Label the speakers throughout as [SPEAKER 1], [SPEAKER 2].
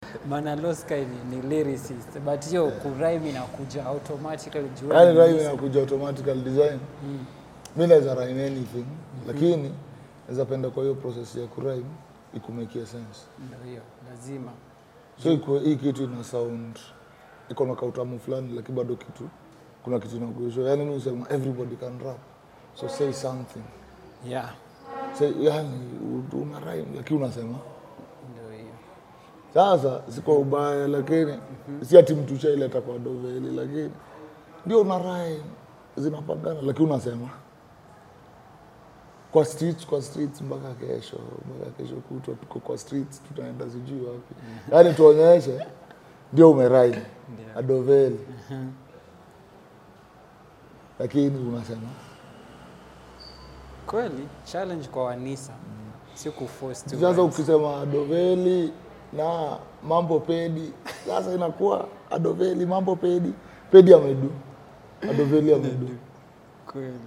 [SPEAKER 1] maana Loska ni, ni lyricist but hiyo kurime inakuja automatically juu
[SPEAKER 2] yani
[SPEAKER 1] ni
[SPEAKER 2] rhyme
[SPEAKER 1] lyricist.
[SPEAKER 2] inakuja automatical design mi naweza rhyme anything lakini naweza penda kwa hiyo process ya kurhyme ikumekia sense
[SPEAKER 1] Ndio hiyo lazima
[SPEAKER 2] so ikuwe hii kitu ina sound iko na kautamu fulani lakini bado kitu kuna kitu inakuisho yani mi usema everybody can rap so say something
[SPEAKER 1] yeah
[SPEAKER 2] say yani u- una rhyme lakini unasema
[SPEAKER 1] ndio hiyo
[SPEAKER 2] sasa si kwa ubaya lakini si ati mtu shaileta kwa doveli lakini ndio una rhyme zinapangana lakini unasema kwa streets kwa streets mpaka kesho mpaka kesho kutwa tuko kwa streets tutaenda sijui wapi yaani tuonyeshe ndio umerhyme
[SPEAKER 1] Ndio.
[SPEAKER 2] adoveli lakini unasema
[SPEAKER 1] kweli challenge kwa wanisa si kuforce tu
[SPEAKER 2] sasa ukisema adoveli na mambo pedi sasa inakuwa adoveli mambo pedi pedi amedu adoveli amedu
[SPEAKER 1] kweli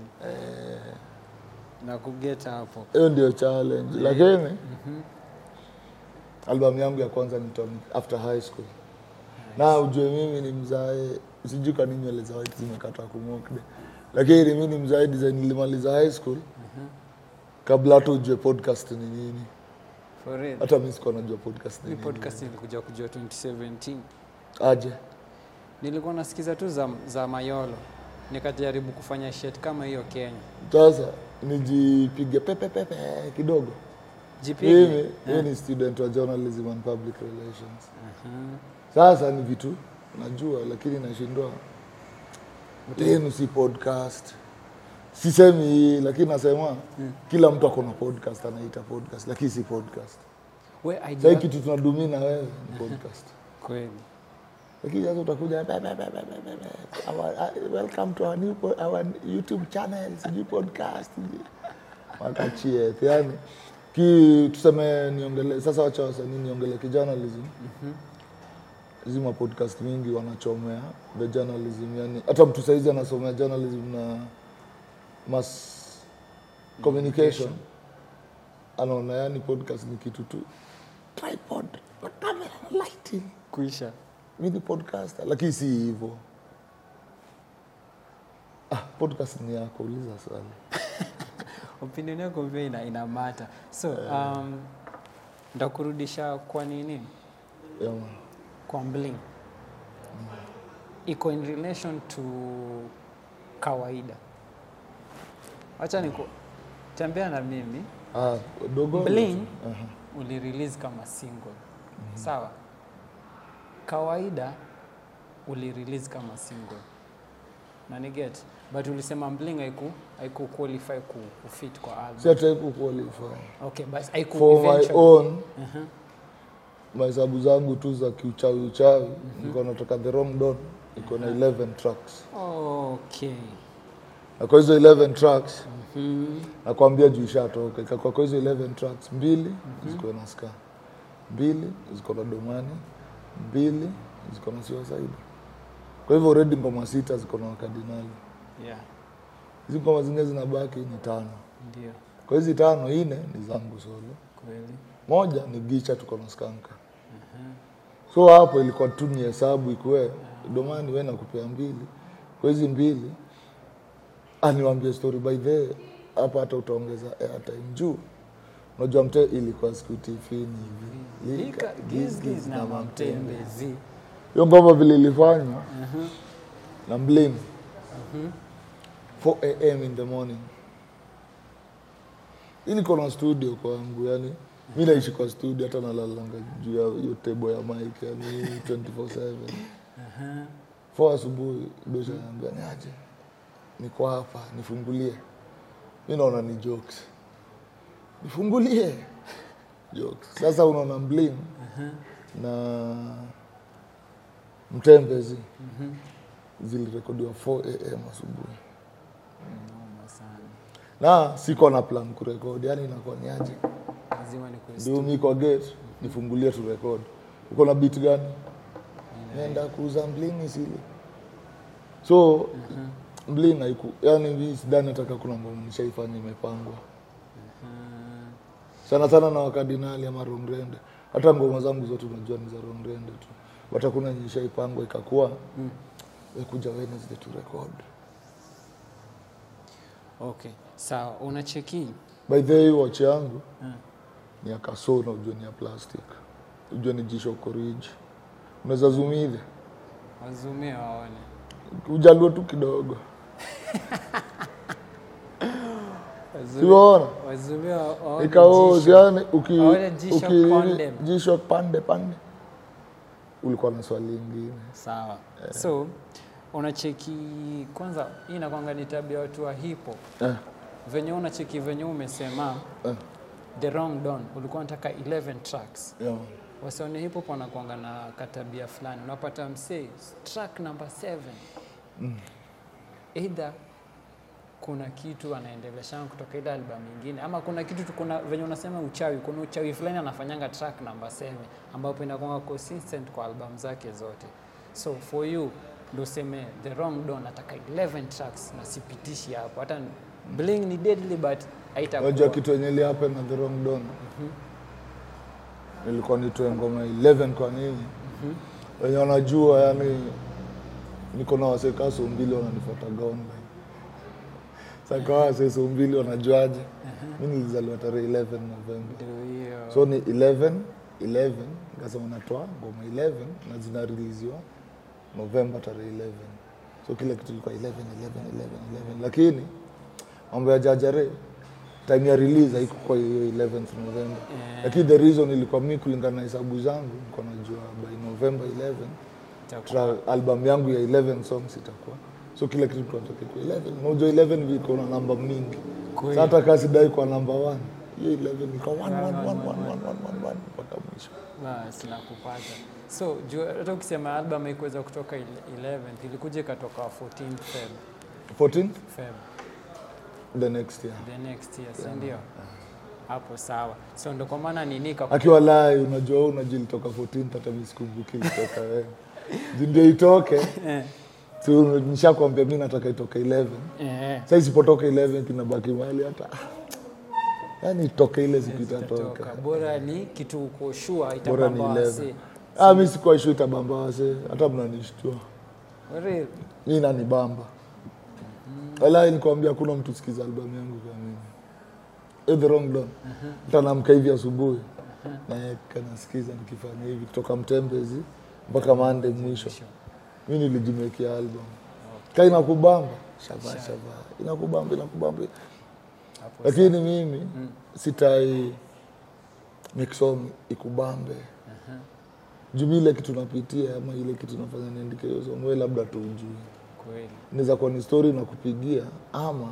[SPEAKER 1] na kugeta hapo
[SPEAKER 2] hiyo ndio challenge lakini albamu yangu ya kwanza ni Tony after high school na ujue mimi ni mzae sijui kani nywele za white zimekata kumokde lakini mi ni mzae design nilimaliza high school kabla hata ujue podcast ni nini
[SPEAKER 1] for real
[SPEAKER 2] hata mi sikuwa najua podcast ni
[SPEAKER 1] hii
[SPEAKER 2] nini
[SPEAKER 1] podcast nilikuja kujua 2017
[SPEAKER 2] aje
[SPEAKER 1] nilikuwa nasikiza tu za, za mayolo nikajaribu kufanya shit kama hiyo kenya
[SPEAKER 2] sasa nijipige pepepepe kidogo
[SPEAKER 1] jipige
[SPEAKER 2] mimi mimi ni student wa journalism and public relations sasa ni vitu najua lakini nashindwa lenu si podcast sisemi hii lakini nasema kila mtu akona podcast anaita podcast lakini si podcast
[SPEAKER 1] we
[SPEAKER 2] sahii
[SPEAKER 1] idea
[SPEAKER 2] kitu tunadumia na wewe ni podcast
[SPEAKER 1] kweli
[SPEAKER 2] lakini sasa utakuja "Be, be, be, be, be, be, be. Our- uh, welcome to our new po- our youtube channel sijui podcast sijui." wakachie yani ki tuseme niongele sasa wacha wasanii niongele kijournalism zima podcast mingi wanachomea the journalism yani hata mtu saizi anasomea journalism na mass communication anaona yani podcast ni kitu tu tripod na camera na lighting
[SPEAKER 1] kuisha
[SPEAKER 2] mi ni podcaster lakini si hivyo ah, podcast ni yako uliza swali
[SPEAKER 1] opinion yako pia ina, ina mata so um, ndakurudisha kwa nini
[SPEAKER 2] yeah, man.
[SPEAKER 1] kwa bling iko in relation to kawaida wacha niku tembea na mimi
[SPEAKER 2] ah, dogo
[SPEAKER 1] Bling.
[SPEAKER 2] Aha.
[SPEAKER 1] ulirelease kama single sawa kawaida ulirelease kama single na ni get but ulisema bling haiku haiku qualify ku, kufit kwa album
[SPEAKER 2] si hata haiku qualify
[SPEAKER 1] okay but haiku
[SPEAKER 2] for my
[SPEAKER 1] eventually-
[SPEAKER 2] own
[SPEAKER 1] Aha.
[SPEAKER 2] mahesabu zangu tu za kiuchawi uchawi nilikuwa natoka the wrong don iko na 11 tracks
[SPEAKER 1] okay
[SPEAKER 2] na kwa hizo 11 tracks
[SPEAKER 1] Mhm.
[SPEAKER 2] nakwambia juu ishatoka ikakuwa kwa hizo 11 tracks mbili ziko na ska mbili ziko na domani mbili ziko na suicide kwa hivyo already ngoma sita ziko na wakardinali
[SPEAKER 1] yeah
[SPEAKER 2] hizi ngoma zingine zinabaki ni tano
[SPEAKER 1] ndio
[SPEAKER 2] kwa hizi tano ine ni zangu solo
[SPEAKER 1] kweli
[SPEAKER 2] moja ni gicha tuko na skanka so hapo ilikuwa tu ni hesabu ikuwe domani we nakupea mbili kwa hizi mbili aniwambie story by the hapa hata utaongeza airtime juu unajua mte ilikuwa siku tifini hivi
[SPEAKER 1] Lika, gizgiz na mamtembezi
[SPEAKER 2] hiyo ngoma vile ilifanywa na mblin 4 am in the morning hii niko na studio kwangu yani mi naishi kwa studio hata nalalanga juu ya hiyo tebo ya mike yani 24/7 4 asubuhi dosha naambia niaje niko hapa nifungulie mi naona ni jokes nifungulie jokes sasa unaona mblin na mtembezi zilirekodiwa 4 am asubuhi
[SPEAKER 1] noma sana
[SPEAKER 2] na siko na plan kurekodi yani inakuwa ni aje
[SPEAKER 1] lazima ni kwa
[SPEAKER 2] ndio mi kwa gate nifungulie tu record uko na beat gani nenda kuuza mblini sili so mblini haiku yani mi sidhani nataka kuna ngoma nishaifanya imepangwa sana sana na wakardinali ama rongrende hata ngoma zangu zote unajua ni za rongrende tu but hakuna yenye ishaipangwa ikakuwa
[SPEAKER 1] Mm.
[SPEAKER 2] we kuja Wednesday tu record
[SPEAKER 1] Okay, sawa. Unacheki
[SPEAKER 2] by the way watch yangu
[SPEAKER 1] Mm.
[SPEAKER 2] ni ya kasona ujue ni ya plastic ujue ni jisho koriji unaweza zumidhe
[SPEAKER 1] wazumie waone.
[SPEAKER 2] ujalue tu kidogo
[SPEAKER 1] Wazumie-
[SPEAKER 2] siwaona
[SPEAKER 1] Wazumie wa- waone
[SPEAKER 2] ikaozi
[SPEAKER 1] jisho.
[SPEAKER 2] yani uki,
[SPEAKER 1] Waone jisho
[SPEAKER 2] uki
[SPEAKER 1] condem.
[SPEAKER 2] jisho pande pande ulikuwa na swali ingine
[SPEAKER 1] Sawa. So unacheki kwanza, hii inakwanga ni tabia ya watu wa hip hop.
[SPEAKER 2] eh,
[SPEAKER 1] Venye unacheki venye umesema
[SPEAKER 2] eh,
[SPEAKER 1] The Wrong Don ulikuwa unataka 11 tracks.
[SPEAKER 2] yeah.
[SPEAKER 1] Wasione hip hop wanakuanga na katabia fulani. Unapata msee track number 7. Either kuna kitu anaendelesha kutoka ile album nyingine ama kuna kitu tu, kuna venye unasema uchawi, kuna uchawi fulani anafanyanga track number 7 ambapo inakuwa consistent kwa album zake zote. So for you ndo useme The Wrong Don nataka 11 tracks na sipitishi hapo. Hata Bling ni deadly but haitakuwa.
[SPEAKER 2] Unajua kitu yenye ilihappen na the wrong don nilikuwa nitoe ngoma 11 kwa nini wenye wanajua yani niko na waseka mbili wananifuataga online saka wase mbili wanajuaje mi nilizaliwa tarehe 11 novemba
[SPEAKER 1] Ndio hiyo.
[SPEAKER 2] so ni 11 11 nikasema natoa ngoma 11 na zinariliziwa novemba tarehe 11 so kila kitu ilikuwa 11 11 11 11 lakini mambo ya jajare time ya release haikuwa hiyo 11th november
[SPEAKER 1] Eh.
[SPEAKER 2] lakini the reason ilikuwa mi kulingana na hesabu zangu niko najua by november 11
[SPEAKER 1] Itakuwa-
[SPEAKER 2] tra- album yangu ya 11 songs itakuwa so kila kitu tunatoka kwa 11 unajua 11 viko na namba mingi
[SPEAKER 1] Kweli.
[SPEAKER 2] Sasa hata kasi dai kwa namba 1 hiyo 11 iko 1 1 1 1 1 1 1 mpaka mwisho
[SPEAKER 1] Basi nakupata. So juu hata ukisema album haikuweza kutoka ile- 11th ilikuja ikatoka 14th Feb,
[SPEAKER 2] 14
[SPEAKER 1] Feb
[SPEAKER 2] the next year
[SPEAKER 1] the next year, si ndio? Hapo sawa. So ndo kwa maana nini ka
[SPEAKER 2] akiwa lai unajua wewe unajua ilitoka 14 hata mimi sikumbuki ilitoka wewe Juu ndio itoke
[SPEAKER 1] eh,
[SPEAKER 2] so nishakwambia mimi nataka itoke 11
[SPEAKER 1] eh,
[SPEAKER 2] sasa isipotoka 11 kinabaki mahali hata yani itoke ile siku itatoka
[SPEAKER 1] itatoka. Bora ni kitu uko sure
[SPEAKER 2] bora ni
[SPEAKER 1] itabamba
[SPEAKER 2] 11
[SPEAKER 1] wase.
[SPEAKER 2] ah mimi sikuwa sure itabamba wase hata mnanishtua
[SPEAKER 1] Real.
[SPEAKER 2] mimi nanibamba wala nikwambia hakuna mtu sikiza albamu yangu kama mimi Eh, the wrong don tanamka hivi asubuhi naeka nasikiza nikifanya hivi kutoka mtembezi mpaka mande mwisho mi nilijimekea album ka inakubamba shava shava inakubamba inakubamba
[SPEAKER 1] Hapo
[SPEAKER 2] lakini mimi sitai make song ikubambe juu mi ile kitu napitia ama ile kitu nafanya niandike hiyo song we labda tuujui
[SPEAKER 1] kweli.
[SPEAKER 2] inaweza kuwa ni story na kupigia ama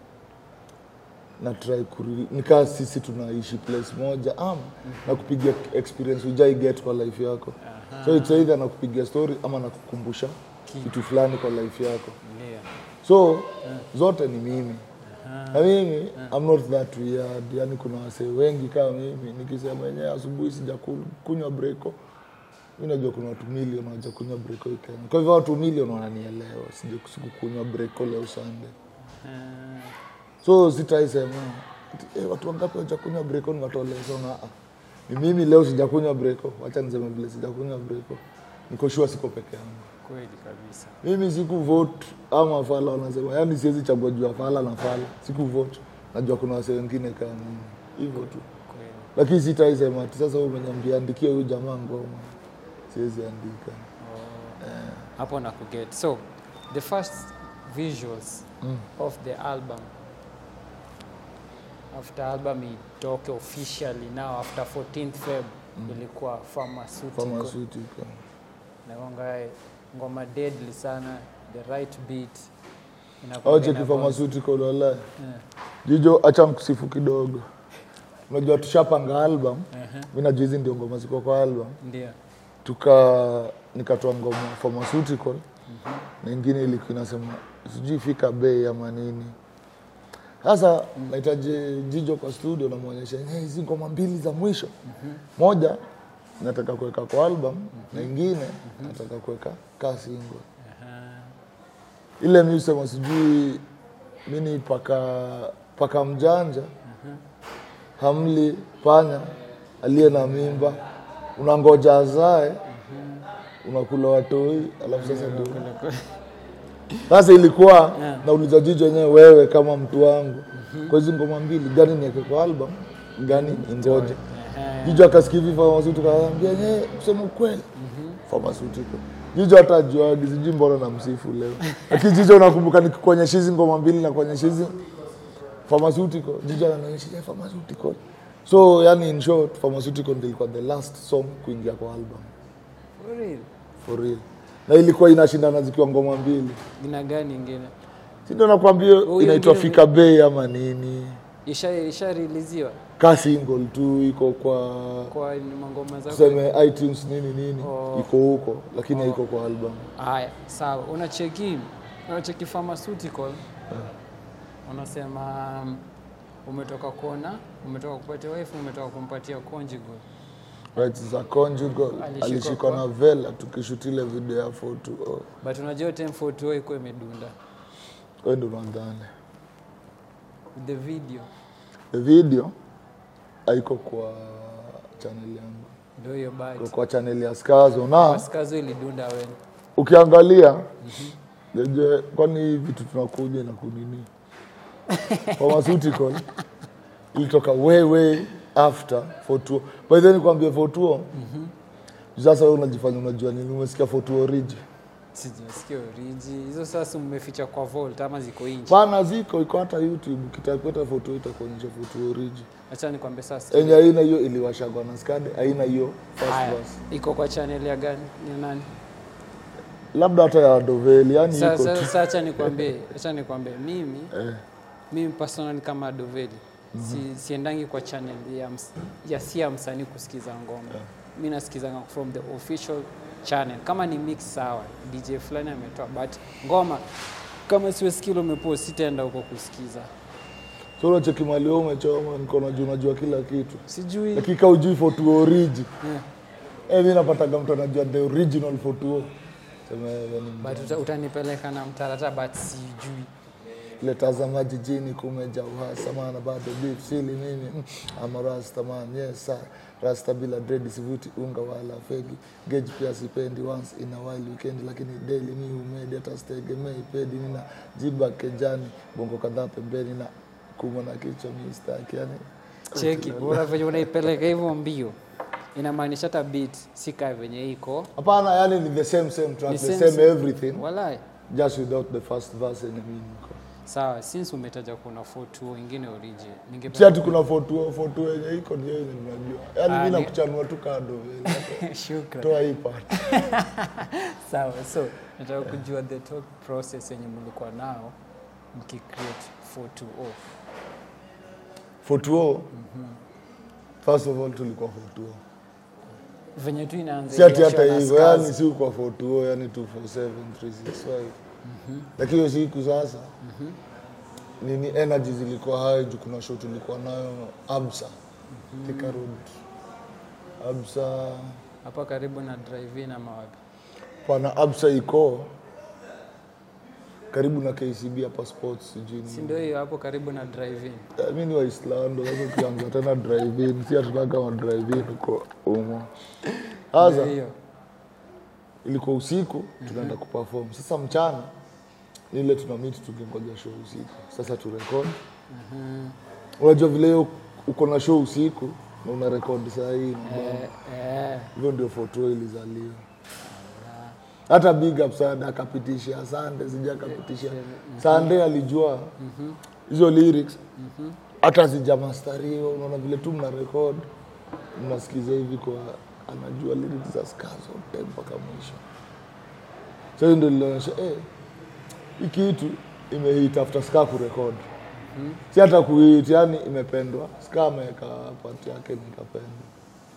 [SPEAKER 2] na try kuri nikaa sisi tunaishi place moja ama na kupigia experience ujai get kwa life yako so it's either na kupigia story ama na kukumbusha kitu fulani kwa life yako
[SPEAKER 1] Ndio.
[SPEAKER 2] so zote ni mimi na mimi I'm not that weird yani kuna wasee wengi kama mimi nikisema yenyewe asubuhi sijakunywa breko mi najua kuna watu milioni waja kunywa breko hii Kenya kwa hivyo watu milioni wananielewa sija sikukunywa breko leo Sunday
[SPEAKER 1] Eh,
[SPEAKER 2] so sitaisema ati, eh, watu wangapi wajakunywa breko niwatolesona ni mimi leo sijakunywa breko wacha niseme vile sijakunywa breko niko sure siko peke yangu
[SPEAKER 1] kweli kabisa.
[SPEAKER 2] mimi siku vote ama fala wanasema yani siwezi chagua jua fala na fala siku vote najua kuna wase wengine kama mimi hivyo tu
[SPEAKER 1] Kweli.
[SPEAKER 2] lakini sitaisema ati sasa wewe umeniambia andikie huyu jamaa ngoma siwezi andika
[SPEAKER 1] hapo na kuget so the first visuals of the album after album itoke officially now after 14th feb ilikuwa pharmaceutical
[SPEAKER 2] pharmaceutical
[SPEAKER 1] nagonga ngoma deadly sana the right beat inakuwa
[SPEAKER 2] au cheki
[SPEAKER 1] ina-
[SPEAKER 2] pharmaceutical wala
[SPEAKER 1] Eh,
[SPEAKER 2] jijo acha nikusifu kidogo unajua tushapanga album
[SPEAKER 1] ehe,
[SPEAKER 2] mi najua hizi ndio ngoma ziko kwa album
[SPEAKER 1] ndio
[SPEAKER 2] tuka nikatoa ngoma pharmaceutical na ingine ilikuwa inasema sijui fika bei ama nini sasa nahitaji jijo kwa studio namwonyesha "Eh, hizi ngoma mbili za mwisho moja nataka kuweka kwa album na ingine nataka kuweka kaa single ile mi usema sijui mini paka paka mjanja hamli panya aliye na mimba unangoja azae unakula watoi alafu sasa ndio sasa ilikuwa
[SPEAKER 1] Yeah.
[SPEAKER 2] nauliza jicho wenyewe wewe kama mtu wangu kwa hizi ngoma mbili gani niweke kwa album gani ingoje
[SPEAKER 1] Ehe.
[SPEAKER 2] jicho akasikia hivi pharmaceutical akaambia yeye kusema ukweli pharmaceutical jicho hata ajuagi sijui mbona na msifu leo lakini jicho unakumbuka nikikuonyesha hizi ngoma mbili na kuonyesha hizi pharmaceutical jicho ananionyesha "Yeah, pharmaceutical so yani in short pharmaceutical ndio ilikuwa the last song kuingia kwa album
[SPEAKER 1] For real?
[SPEAKER 2] for real na ilikuwa inashindana zikiwa ngoma mbili
[SPEAKER 1] Jina gani ingine?
[SPEAKER 2] si ndio nakwambia
[SPEAKER 1] Huyo
[SPEAKER 2] inaitwa
[SPEAKER 1] ingine-
[SPEAKER 2] fika bei ama nini
[SPEAKER 1] Isha isha releasiwa
[SPEAKER 2] ka single tu iko kwa
[SPEAKER 1] kwa ni mangoma zako.
[SPEAKER 2] tuseme itunes nini nini
[SPEAKER 1] Oh.
[SPEAKER 2] iko huko lakini haiko kwa album
[SPEAKER 1] Haya, sawa. Unacheki unacheki pharmaceutical. Unasema um, umetoka kuona, umetoka kupatia wife, umetoka kumpatia conjugal.
[SPEAKER 2] rights za conjugal
[SPEAKER 1] Alishikwa
[SPEAKER 2] alishikwa
[SPEAKER 1] kwa-
[SPEAKER 2] na vela tukishutile video ya 420
[SPEAKER 1] But unajua time 420 iko imedunda.
[SPEAKER 2] wewe ndio unadhani
[SPEAKER 1] The video
[SPEAKER 2] the video haiko kwa channel yangu
[SPEAKER 1] ndio hiyo
[SPEAKER 2] iko
[SPEAKER 1] bad.
[SPEAKER 2] kwa channel ya Skazo na
[SPEAKER 1] Paskazo ilidunda wewe.
[SPEAKER 2] ukiangalia je kwani hii vitu tunakuja na kunini pharmaceutical ilitoka way way after fotuo by then kwambia fotuo sasa wewe unajifanya unajua nini umesikia fotuo riji
[SPEAKER 1] Sijasikia oriji. Hizo sasa mmeficha kwa vault ama ziko nje.
[SPEAKER 2] pana ziko iko hata youtube ukitakweta fotuo itakuonyesha fotuo riji
[SPEAKER 1] Acha nikwambie sasa.
[SPEAKER 2] enye aina hiyo iliwashagwa na skade aina hiyo first
[SPEAKER 1] Haya,
[SPEAKER 2] verse.
[SPEAKER 1] iko kwa channel ya gani? Ni nani?
[SPEAKER 2] labda hata ya doveli yani iko
[SPEAKER 1] Sasa
[SPEAKER 2] tu
[SPEAKER 1] sasa acha nikwambie, acha nikwambie mimi
[SPEAKER 2] eh.
[SPEAKER 1] mimi personally kama Doveli si, siendangi kwa channel ya, ms, ya si ya msanii kusikiza ngoma mi nasikizanga from the official channel kama ni mix sawa dj fulani ametoa but ngoma kama siwe skill umepost sitaenda huko kusikiza
[SPEAKER 2] so unacheki mali wewe umechoma niko najua unajua kila kitu
[SPEAKER 1] sijui
[SPEAKER 2] lakini kama ujui fotuo oriji
[SPEAKER 1] yeah.
[SPEAKER 2] eh mimi napataga mtu anajua the original fotuo sema wewe ni
[SPEAKER 1] but uta, utanipeleka na mtarata but sijui
[SPEAKER 2] letazama jijini kumeja uhasama na bado beef sili mimi mm, ama rasta man yes sir. rasta bila dread sivuti unga wala fegi gauge pia sipendi once in a while weekend lakini daily mi humedi hata sitegemei pedi nina jiba kejani bongo kadhaa pembeni na kuma na kichwa mi staki yani
[SPEAKER 1] cheki bora venye unaipeleka hivyo mbio inamaanisha hata beat si kaa venye iko
[SPEAKER 2] hapana yani ni the same same track
[SPEAKER 1] Ni
[SPEAKER 2] the
[SPEAKER 1] same,
[SPEAKER 2] same,
[SPEAKER 1] same.
[SPEAKER 2] everything
[SPEAKER 1] walai
[SPEAKER 2] just without the first verse yenye mimi niko
[SPEAKER 1] sawa since umetaja kuna 42 wengine origin
[SPEAKER 2] si
[SPEAKER 1] ningependa
[SPEAKER 2] ati kuna fotuo fotuo yenye iko ndio yenye ninajua yani
[SPEAKER 1] Ah,
[SPEAKER 2] mi
[SPEAKER 1] ni-
[SPEAKER 2] nakuchanua tu kado vile.
[SPEAKER 1] Shukran.
[SPEAKER 2] toa hii part
[SPEAKER 1] sawa so nataka kujua the thought process yenye mlikuwa nao mkicreate 420
[SPEAKER 2] fotuo first of all tulikuwa fotuo
[SPEAKER 1] venye tu inaanza
[SPEAKER 2] si ati hata
[SPEAKER 1] iliachwa na
[SPEAKER 2] hivyo
[SPEAKER 1] scars.
[SPEAKER 2] yani si kwa fotuo yani 247 365 lakini hiyo siku sasa nini energy zilikuwa high juu kuna show tulikuwa nayo absa Thika Road absa
[SPEAKER 1] hapa karibu na drive-in ama wapi
[SPEAKER 2] pana absa iko karibu na kcb hapa sports sijui nini.
[SPEAKER 1] si ndio hiyo hapo karibu na drive-in
[SPEAKER 2] Eh, mi ni waislando sasa ukianza tena drive-in si hatutaka wa drive-in huko umo
[SPEAKER 1] Ndio
[SPEAKER 2] sasa
[SPEAKER 1] hiyo
[SPEAKER 2] ilikuwa usiku tunaenda kuperform sasa mchana ni ile tuna meet tukingoja show usiku sasa turekod unajua vile hiyo uko na show usiku na una rekod saa hii
[SPEAKER 1] eh, eh,
[SPEAKER 2] hivyo ndio foto ilizaliwa hata big up sana akapitisha sande sija akapitisha sande alijua hizo lyrics hata sijamastariwa unaona vile tu mna record mnasikiza hivi kwa anajua lyrics za ska zote mpaka mwisho so hiyo ndio lilionyesha eh, hii kitu imehit after ska kurekod si hata kuhit yani imependwa ska ameweka pati yake nikapendwa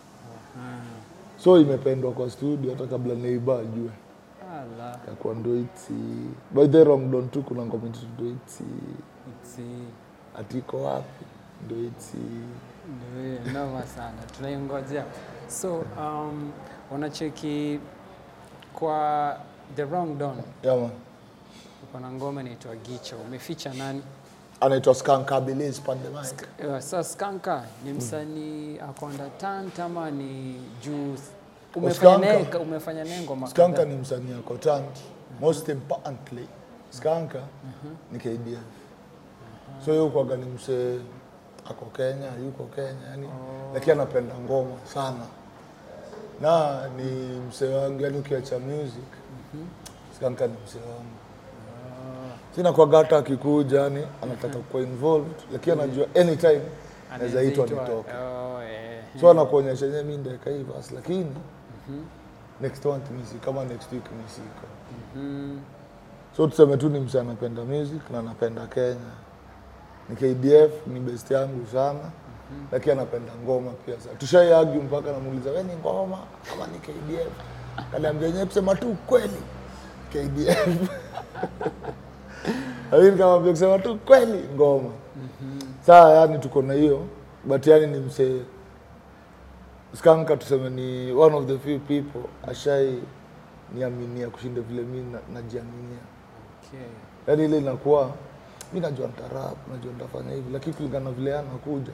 [SPEAKER 2] so imependwa kwa studio hata kabla neiba ajue
[SPEAKER 1] ala
[SPEAKER 2] yakuwa ndoiti by the wrong don tu kuna ngoma itu ndoiti
[SPEAKER 1] it's
[SPEAKER 2] atiko wapi ndoiti
[SPEAKER 1] Ndio hiyo, noma sana tunaingojea so um, unacheki kwa the wrong don
[SPEAKER 2] yama
[SPEAKER 1] uko na ngoma inaitwa gicha umeficha nani
[SPEAKER 2] anaitwa Skankabilis Pandemic.
[SPEAKER 1] Eh, Sasa Skanka ni msanii ako undertone ama ni juu umefanya
[SPEAKER 2] Skanka.
[SPEAKER 1] naye umefanya naye ngoma
[SPEAKER 2] Skanka
[SPEAKER 1] kadhaa?
[SPEAKER 2] ni msanii ako tant. Most importantly, Skanka ni KDF. So yeye kwaga ni msee ako Kenya, yuko Kenya yani, lakini anapenda ngoma sana na ni msee wangu yani, ukiacha music Skanka ni msee wangu sina kwaga hata akikuja yani anataka kuwa involved, lakini anajua anytime naweza itwa
[SPEAKER 1] Anaitwa-
[SPEAKER 2] nitoke,
[SPEAKER 1] Oh, eh.
[SPEAKER 2] so anakuonyesha yenyewe mi ndaweka hii basi, lakini next month mi si kama next week mi siko
[SPEAKER 1] Mhm.
[SPEAKER 2] so tuseme tu ni msee anapenda music na anapenda Kenya. Ni KDF ni best yangu sana lakini anapenda ngoma pia sana. Tushaiargue mpaka namuuliza wewe ni ngoma ama ni KDF? Kaniambia yenyewe kusema tu kweli KDF. Lakini nikamwambia kusema tu kweli ngoma. Saa yani tuko na hiyo but yani ni msee Skanka tuseme ni one of the few people ashai niaminia kushinda vile mi na- najiaminia
[SPEAKER 1] Okay.
[SPEAKER 2] yaani ile inakuwa mi najua ntarap najua ntafanya hivi lakini kulingana na vile anakuja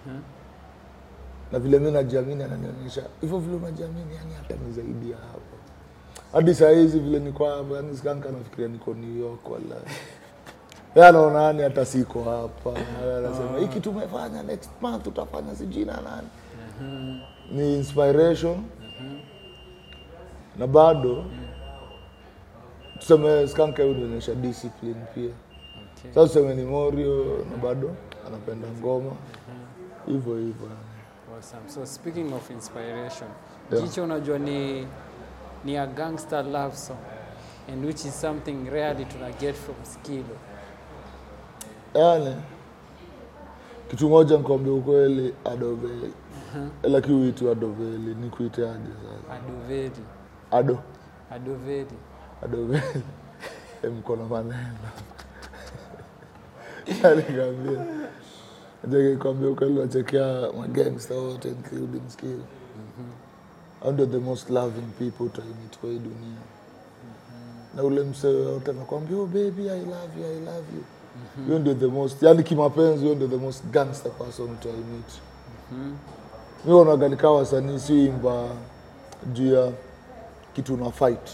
[SPEAKER 2] na vile mi najiamini ananionyesha hivyo vile unajiamini yani hata ni zaidi ya hapo hadi saa hizi vile niko hapa yani skanka nafikiria niko new york wala ya anaona yani hata siko hapa anasema hiki tumefanya next month utafanya sijui na nani ni inspiration na bado tuseme skanka unionyesha discipline pia
[SPEAKER 1] Okay.
[SPEAKER 2] sasa tuseme ni morio na bado anapenda ngoma hivyo hivyo
[SPEAKER 1] Awesome. So speaking of inspiration,
[SPEAKER 2] Yeah.
[SPEAKER 1] Jicho unajua ni ni a gangster love song and which is something rarely tuna get from Skilo.
[SPEAKER 2] yani kitu moja nikwambia ukweli adoveli lakini uitu adoveli ni kuiteaje sasa
[SPEAKER 1] Adoveli.
[SPEAKER 2] ado
[SPEAKER 1] Adoveli.
[SPEAKER 2] adoveli Eh, mkono maneno alikwambia kwambia ukweli wachekea magangsta wote including skill hao ndio the most loving people utaimit kwa hii dunia na ule msee yote anakwambia oh baby i love you i love you hiyo ndio the most yani kimapenzi hiyo ndio the most gangster person utaimit mi onaga nikaa wasanii siimba juu ya kitu na fight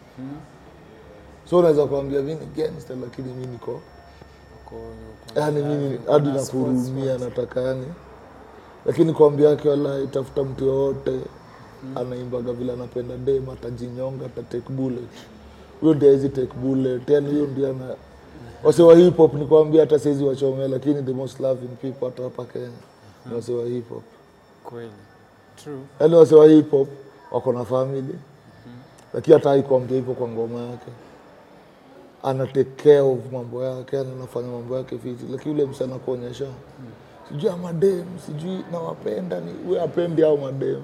[SPEAKER 2] so unaweza kuambia mi ni gangster lakini mi niko
[SPEAKER 1] Uko- uko-
[SPEAKER 2] yani mimi hadi
[SPEAKER 1] Kuna
[SPEAKER 2] nakuhurumia nataka yani lakini kwambia yake wala itafuta mtu yoyote anaimbaga vile anapenda dem atajinyonga ata take bullet huyo ndio hawezi take bullet yani huyo ndio ana wase wa hip hop ni kwambia hata saizi wachomea lakini the most loving people hata hapa Kenya ni wase wa hip hop
[SPEAKER 1] Kweli. True.
[SPEAKER 2] yani wase wa hip hop wako na family lakini hata haikuambia hivyo kwa ngoma yake ana take care of mambo yake yani anafanya mambo yake fiti lakini yule msana kuonyesha sijui ama madem sijui nawapenda ni we apendi au madem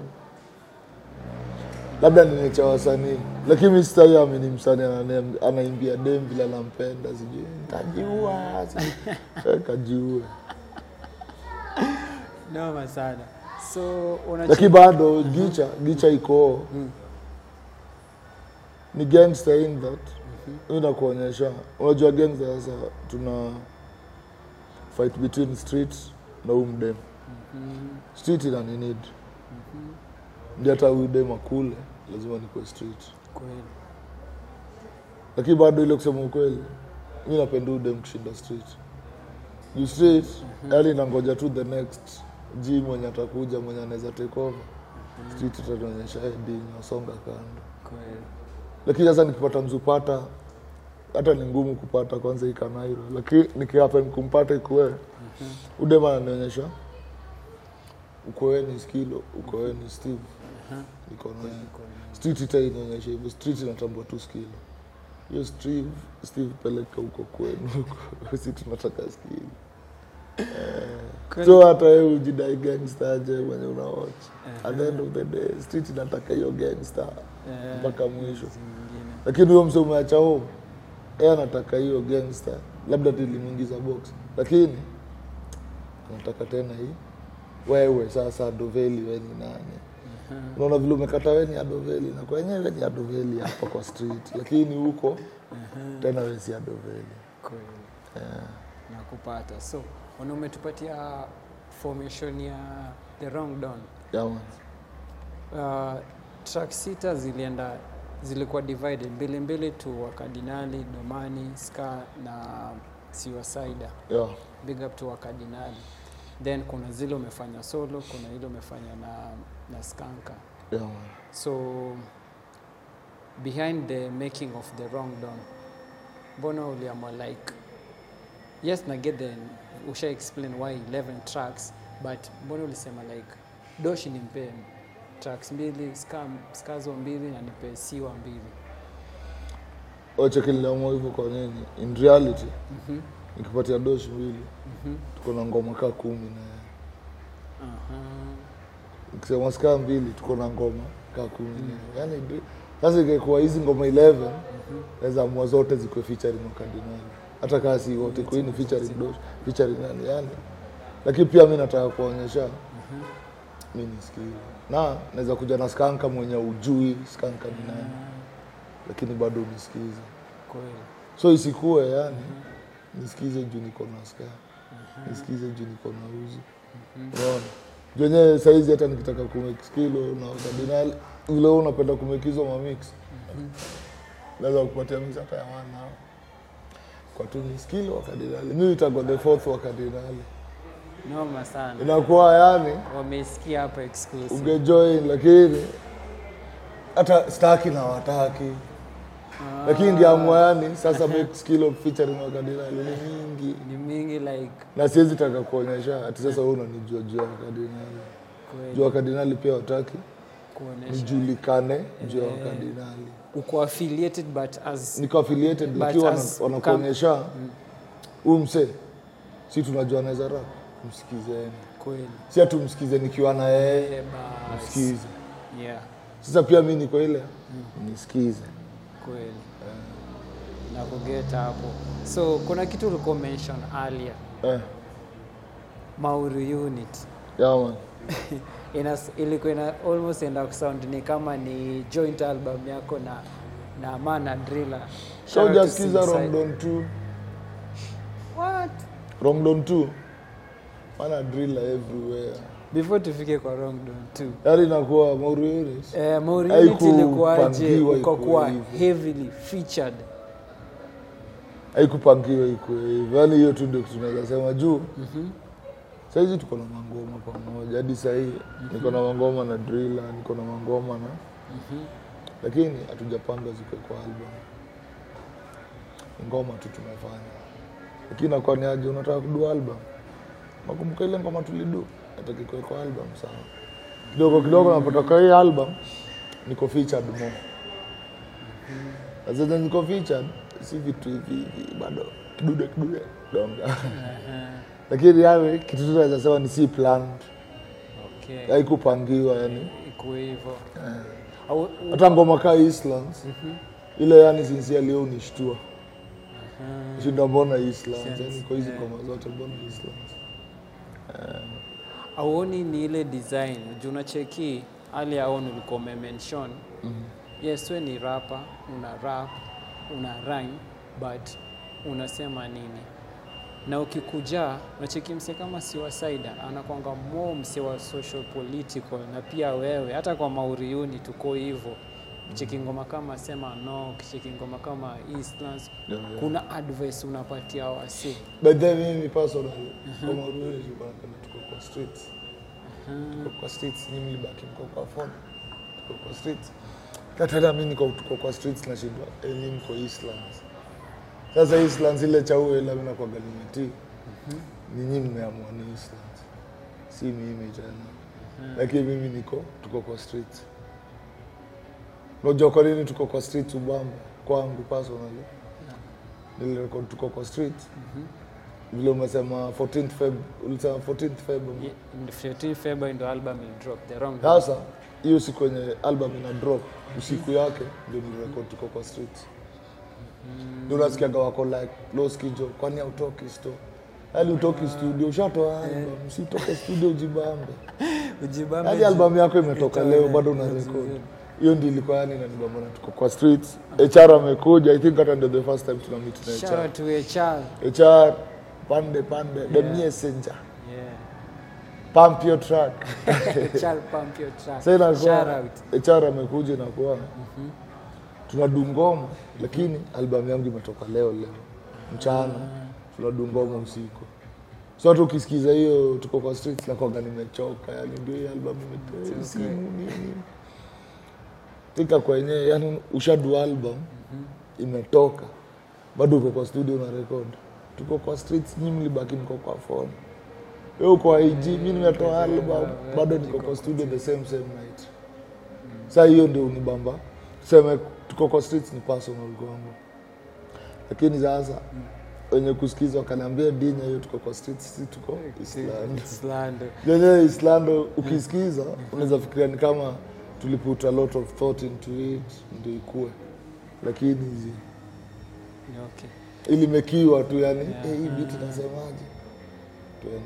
[SPEAKER 2] labda ninecha wasanii lakini mi sitai amini msanii anane- anaimbia dem vile anampenda sijui ntajiua sijui." Eh, kajiue
[SPEAKER 1] Noma sana. So una
[SPEAKER 2] lakini bado gicha gicha iko ni gangster in that mm nakuonyesha unajua gangster sasa tuna fight between street na huu mdem street ina ni need ndio hata huyu dem akule lazima nikuwe street
[SPEAKER 1] kweli.
[SPEAKER 2] lakini bado ile kusema ukweli mi napenda huyu dem kushinda street juu street yani nangoja tu the next g mwenye atakuja mwenye anaweza take over street itatuonyesha heading wasonga kando
[SPEAKER 1] Kweli.
[SPEAKER 2] lakini sasa nikipata mzupata hata ni ngumu kupata kwanza ikanairo lakini nikiapa kumpata ikuwe udema ananionyesha ukoweni skilo ukoweni steve iko na street ita inaonyesha hivyo street inatambua tu skilo hiyo steve steve peleka huko kwenu huko si tunataka skilo
[SPEAKER 1] Kweli.
[SPEAKER 2] so hata wewe ujidai gangster aje mwenye unawatch at the end of the day street inataka hiyo gangster
[SPEAKER 1] Eh,
[SPEAKER 2] mpaka mwisho
[SPEAKER 1] zingine.
[SPEAKER 2] lakini huyo mse umeacha home yeye anataka hiyo gangster labda tulimwingiza box lakini anataka tena hii wewe sasa adoveli we ni nani unaona vile umekata we ni adoveli na kwenyewe ni adoveli hapa kwa street lakini huko tena we si adoveli
[SPEAKER 1] Kweli. nakupata so ona umetupatia formation ya the wrong dawn
[SPEAKER 2] Yeah, man.
[SPEAKER 1] uh, track sita zilienda zilikuwa divided mbili mbili tu wakardinali domani ska na siwasaida
[SPEAKER 2] Yeah.
[SPEAKER 1] big up to wakardinali then kuna zile umefanya solo kuna ile umefanya na, na skanka
[SPEAKER 2] Yeah, man.
[SPEAKER 1] so behind the making of the wrong dawn mbona uliamua like yes na get the usha explain why 11 tracks but mbona ulisema like doshi nimpe tracks mbili ska, skazo mbili na nipe siwa mbili
[SPEAKER 2] Oche kiliamua hivyo kwa nini? In reality,
[SPEAKER 1] mm-hmm.
[SPEAKER 2] nikipatia doshi mbili,
[SPEAKER 1] mm-hmm.
[SPEAKER 2] tuko na ngoma kaa kumi na
[SPEAKER 1] uh-huh.
[SPEAKER 2] nikisema skaa mbili tuko na ngoma kaa kumi na yani ndi- sasa ingekuwa hizi ngoma 11 naweza amua zote zikuwe featuring wakardinali hata kaa si wote kwa ni featuring dosh featuring nani yani lakini pia mi nataka kuonyesha mi nisikie na naweza kuja na skanka mwenye ujui skanka ni nani lakini bado unisikize
[SPEAKER 1] kweli
[SPEAKER 2] so isikuwe yani nisikize juu niko na ska nisikize juu niko na uzi unaona juu wenyewe saizi hata nikitaka kumekskilo na kardinali vile wewe unapenda kumekizwa mamix naweza kupatia mix hata ya wana kwa tu ni skilo wa kardinali mi itakuwa the fourth wa kardinali
[SPEAKER 1] noma sana
[SPEAKER 2] inakuwa yani
[SPEAKER 1] wamesikia hapa exclusive
[SPEAKER 2] ungejoin lakini hata staki na wataki lakini ngeamua yani sasa make skilo featuring wa kardinali ni mingi
[SPEAKER 1] ni mingi like
[SPEAKER 2] na siwezi taka kuonyesha ati sasa wewe unanijua juu ya kardinali juu
[SPEAKER 1] kweli
[SPEAKER 2] ya kardinali pia wataki
[SPEAKER 1] kuonesha
[SPEAKER 2] nijulikane juu ya kardinali
[SPEAKER 1] uko affiliated but as
[SPEAKER 2] niko affiliated
[SPEAKER 1] But
[SPEAKER 2] lakini wana-
[SPEAKER 1] as-
[SPEAKER 2] wanakuonyesha huyu msee si tunajua anaweza rap msikizeni
[SPEAKER 1] kweli
[SPEAKER 2] si hatumsikize nikiwa na yeye
[SPEAKER 1] Eh, bas.
[SPEAKER 2] msikize
[SPEAKER 1] yeah
[SPEAKER 2] sasa pia mi niko ile nisikize
[SPEAKER 1] kweli na kugeta hapo so kuna kitu ulikuwa mention earlier
[SPEAKER 2] eh,
[SPEAKER 1] mauri unit
[SPEAKER 2] yeah, man.
[SPEAKER 1] ina, ilikuwa ina almost enda kusound ni kama ni joint album yako na na mana driller
[SPEAKER 2] so
[SPEAKER 1] Shout out to
[SPEAKER 2] ujasikiza
[SPEAKER 1] Suicide.
[SPEAKER 2] romdon t
[SPEAKER 1] what
[SPEAKER 2] romdon t mana driller everywhere
[SPEAKER 1] before tufike kwa wrong don too
[SPEAKER 2] yaani inakuwa mauriunis
[SPEAKER 1] Eh, Mauri Unit
[SPEAKER 2] Haikupangiwa
[SPEAKER 1] ilikuwaje
[SPEAKER 2] ikuwe
[SPEAKER 1] ukakuwa
[SPEAKER 2] hivyo.
[SPEAKER 1] heavily featured
[SPEAKER 2] haikupangiwa iko hivyo yaani hiyo tu ndio kitu tunaweza sema juu sahizi tuko na mangoma pamoja hadi sahii niko na mangoma na driller niko na mangoma na lakini hatujapanga zikwe kwa album Ni ngoma tu tumefanya lakini nakuwa ni aje unataka kudu album nakumbuka ile ngoma tulidu nataka ikuwe kwa album sawa kidogo kidogo napata kwa hii album niko featured more na zenye niko featured si vitu hivi hivi bado kidude kidude donga lakini yawe kitu tu naweza sema ni si planned
[SPEAKER 1] okay
[SPEAKER 2] haikupangiwa yani
[SPEAKER 1] ikuwe hivyo Au- u-
[SPEAKER 2] hata ngoma kaa Islands ile yani sincerely leo nishtua shinda mbona Islands yani kwa hizi ngoma zote mbona Islands
[SPEAKER 1] auoni ni ile design juu unacheki hali aon ulikuwa umemention yes we ni rapa una rap una rhyme but unasema nini na ukikuja unacheki mse kama siwasaida anakwanga mo mse wa social political na pia wewe hata kwa mauriuni tuko hivyo cheki ngoma kama sema no kicheki ngoma kama Eastlands
[SPEAKER 2] Yeah, yeah.
[SPEAKER 1] kuna advice unapatia wasi
[SPEAKER 2] but then mimi personally kama Ruiz napenda tuko kwa streets tuko kwa streets nyinyi mlibaki mko kwa phone tuko kwa streets hata mimi niko tuko kwa streets nashindwa eh nyinyi mko Islands sasa Islands ile chau ile mimi nakuwa galimeti nyinyi mmeamua ni Islands si mimi tena lakini mimi niko tuko kwa streets unajua kwa nini tuko kwa streets ubamba kwangu personally nilirekod tuko kwa streets vile umesema 14th Feb ulisema 14th Feb
[SPEAKER 1] Yeah, 15 February ndo album will drop the wrong
[SPEAKER 2] sasa hiyo siku yenye album ina drop usiku yake ndio nirekod tuko kwa streets ndio unasikiaga wako like loskijo kwani hautoki sto yaani utoki studio ushatoa album usitoke studio ujibambe
[SPEAKER 1] Ujibambe
[SPEAKER 2] hadi albamu yako imetoka
[SPEAKER 1] Itoe,
[SPEAKER 2] leo bado una
[SPEAKER 1] vizuri.
[SPEAKER 2] record hiyo ndio ilikuwa yani inanibamba na tuko kwa streets HR amekuja i think hata ndio the first time tuna meet na
[SPEAKER 1] Shout
[SPEAKER 2] HR
[SPEAKER 1] out to HR.
[SPEAKER 2] HR pande pande the messenger
[SPEAKER 1] Yeah.
[SPEAKER 2] pump your track
[SPEAKER 1] Char pump your track.
[SPEAKER 2] sasa
[SPEAKER 1] Shout
[SPEAKER 2] inakuwa
[SPEAKER 1] out.
[SPEAKER 2] HR amekuja inakuwa tunadu ngoma lakini albamu yangu imetoka leo leo mchana tunadu ngoma usiku so hata ukisikiza hiyo tuko kwa streets nakwanga nimechoka yani ndio hii albamu imetoka simu nini tika kwenye yani ushadu album imetoka bado uko kwa studio na record tuko kwa streets nyinyi mlibaki mko kwa phone wewe uko IG mimi nimetoa album bado niko kwa studio the same same night saa hiyo ndio unibamba tuseme tuko kwa streets ni personal kwangu lakini sasa wenye kusikiza wakaniambia dinya hiyo tuko kwa streets si tuko Eastland
[SPEAKER 1] Islando.
[SPEAKER 2] yenyewe Islando ukisikiza unaweza fikiria ni kama tuliput a lot of thought into it ndio ikue lakini hizi
[SPEAKER 1] Yeah, Okay.
[SPEAKER 2] ilimekiwa tu yani
[SPEAKER 1] Yeah.
[SPEAKER 2] yeah. hey, hii biti nasemaje tuende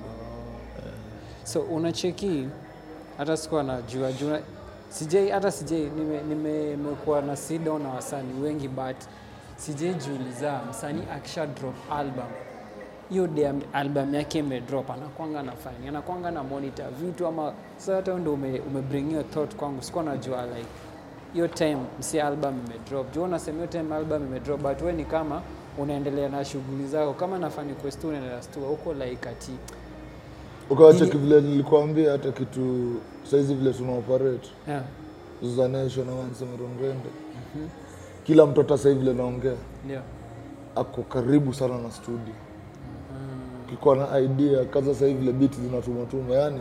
[SPEAKER 1] So unacheki hata sikuwa najua jua sijai hata sijai nimekuwa nime, nimekuwa na sit down na wasanii wengi but sijai jiuliza msanii akisha drop album hiyo day am- album yake imedrop anakwanga na fine anakwanga na monitor vitu ama sasa hata ndo ume, umebring hiyo thought kwangu sikuwa najua like hiyo time msi album imedrop juu unasema hiyo time album imedrop but we ni kama unaendelea na shughuli zako kama nafani quest unaendelea stua huko like ati
[SPEAKER 2] ukawacha
[SPEAKER 1] Ili-
[SPEAKER 2] kivile nilikuambia hata kitu saizi vile tuna operate
[SPEAKER 1] yeah.
[SPEAKER 2] Zuzanesho na Wansemerongende kila mtu hata sahii vile naongea
[SPEAKER 1] ndio
[SPEAKER 2] ako karibu sana na studio ukikuwa na idea kaza sahii vile biti zinatumatuma yani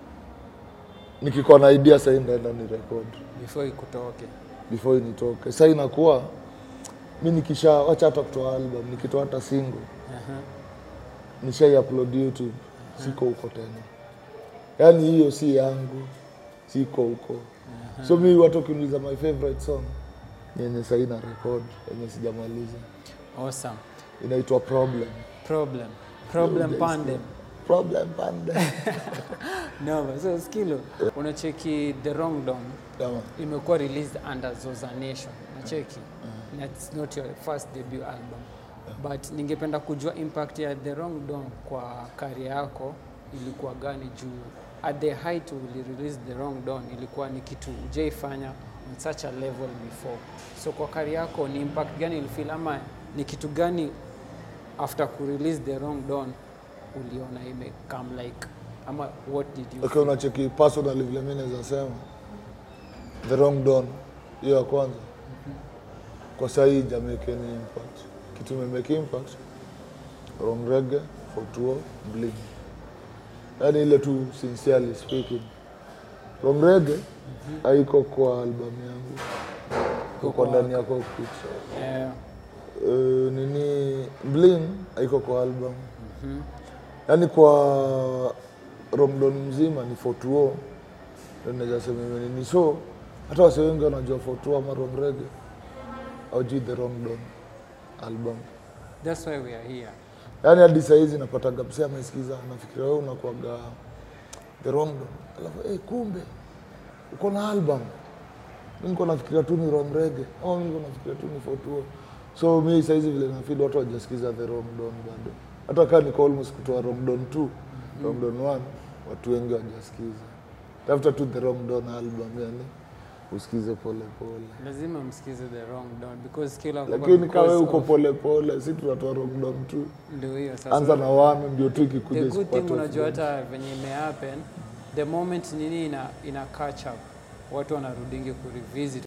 [SPEAKER 2] nikikuwa na idea sahii ndaenda ni record
[SPEAKER 1] before ikutoke
[SPEAKER 2] before nitoke sa inakuwa mi nikisha wacha hata kutoa album nikitoa hata single
[SPEAKER 1] Aha.
[SPEAKER 2] nishai upload youtube siko huko tena yaani hiyo si yangu siko huko so mi watu ukiniuliza my favorite song ni yenye sahii na record yenye sijamaliza
[SPEAKER 1] awesome
[SPEAKER 2] inaitwa problem
[SPEAKER 1] problem problem pandem
[SPEAKER 2] problem pande
[SPEAKER 1] no so skilo unacheki the wrong dom
[SPEAKER 2] Kama,
[SPEAKER 1] imekuwa released under zoza nation unacheki Na it's not your first debut album but ningependa kujua impact ya the wrong dom kwa kari yako ilikuwa gani juu at the height uli release the wrong dawn ilikuwa ni kitu ujaifanya on such a level before so kwa kari yako ni impact gani ilifeel ama ni kitu gani after kurelease the wrong dawn uliona ime come like ama what did you
[SPEAKER 2] okay, unacheki personally vile mi naweza sema the wrong don hiyo ya kwanza kwa sahii jamekeni impact kitu imemeke impact wrong rege fotuo bling yaani ile tu sincerely speaking wrong rege haiko kwa albamu yangu iko kwa ndani ya cockpit
[SPEAKER 1] eh,
[SPEAKER 2] uh, nini bling haiko kwa album yaani kwa romdon mzima ni fotuo naweza sema hivyo nini so hata wase wengi wanajua fotuo ama romrege aujui the romdon album
[SPEAKER 1] that's why we are here
[SPEAKER 2] yaani hadi sahizi napataga msee amesikiza nafikiria wewe unakuaga the romdon alafu hey, kumbe uko na album mi niko nafikiria tu ni romrege ama mi niko nafikiria tu ni fotuo so mi sahizi vile nafili watu wajasikiza the romdon bado hata kaa niko almost kutoa romdon 2 romdon 1 watu wengi wajasikiza tafuta tu the romdon album yani usikize pole pole
[SPEAKER 1] lazima msikize the wrong dawn because kila
[SPEAKER 2] lakini kawe
[SPEAKER 1] because
[SPEAKER 2] uko
[SPEAKER 1] of-
[SPEAKER 2] pole pole si tunatoa romdon 2
[SPEAKER 1] ndio hiyo sasa
[SPEAKER 2] anza na wame ndio tu ikikuja
[SPEAKER 1] the good
[SPEAKER 2] isipate
[SPEAKER 1] thing unajua
[SPEAKER 2] offense.
[SPEAKER 1] hata venye imehappen the moment nini ina, ina catch up watu wanarudingi kurevisit